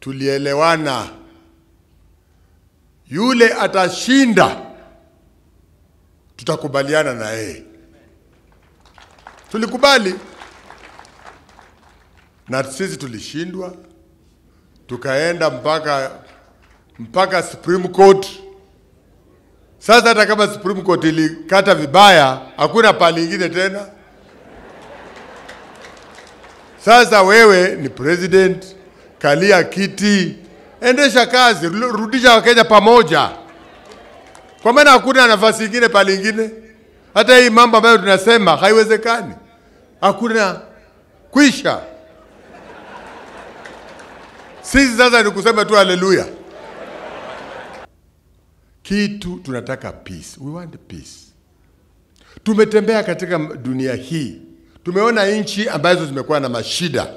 tulielewana, yule atashinda, tutakubaliana na yeye. Tulikubali na sisi tulishindwa, tukaenda mpaka mpaka Supreme Court. Sasa hata kama Supreme Court ilikata vibaya, hakuna pali ingine tena. Sasa wewe ni president, kalia kiti, endesha kazi, ru- rudisha Wakenya pamoja, kwa maana hakuna nafasi ingine pali ingine. Hata hii mambo ambayo tunasema haiwezekani, hakuna kwisha. Sisi sasa ni kusema tu haleluya. Kitu tunataka peace. We want peace. Tumetembea katika dunia hii, tumeona nchi ambazo zimekuwa na mashida.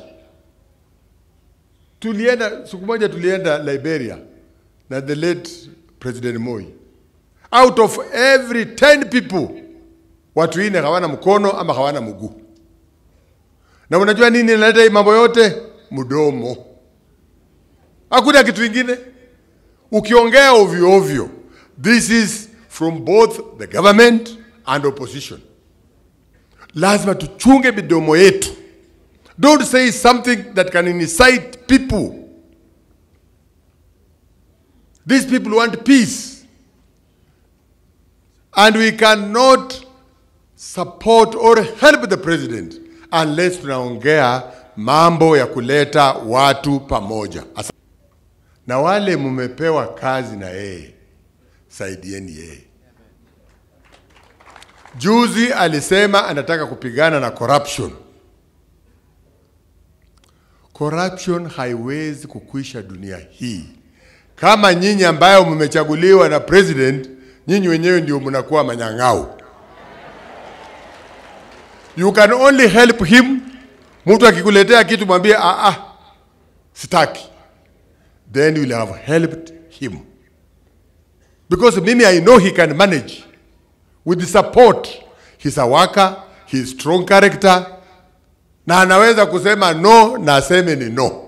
Tulienda siku moja, tulienda Liberia na the late President Moi. Out of every 10 people, watu ine hawana mkono ama hawana mguu. Na unajua nini inaleta hii mambo yote? Mdomo. Hakuna kitu ingine. Ukiongea ovyo ovyo, this is from both the government and opposition. Lazima tuchunge midomo yetu. Don't say something that can incite people. These people want peace. And we cannot support or help the president unless tunaongea mambo ya kuleta watu pamoja. Asa- Na wale mumepewa kazi na yeye, saidieni yeye. Juzi alisema anataka kupigana na corruption. Corruption haiwezi kukwisha dunia hii kama nyinyi ambayo mmechaguliwa na president, nyinyi wenyewe ndio mnakuwa manyang'au. You can only help him. Mtu akikuletea kitu mwambie ah, ah, sitaki, then you will have helped him because mimi I know he can manage with the support. He's a worker, he's strong character, na anaweza kusema no na aseme ni no.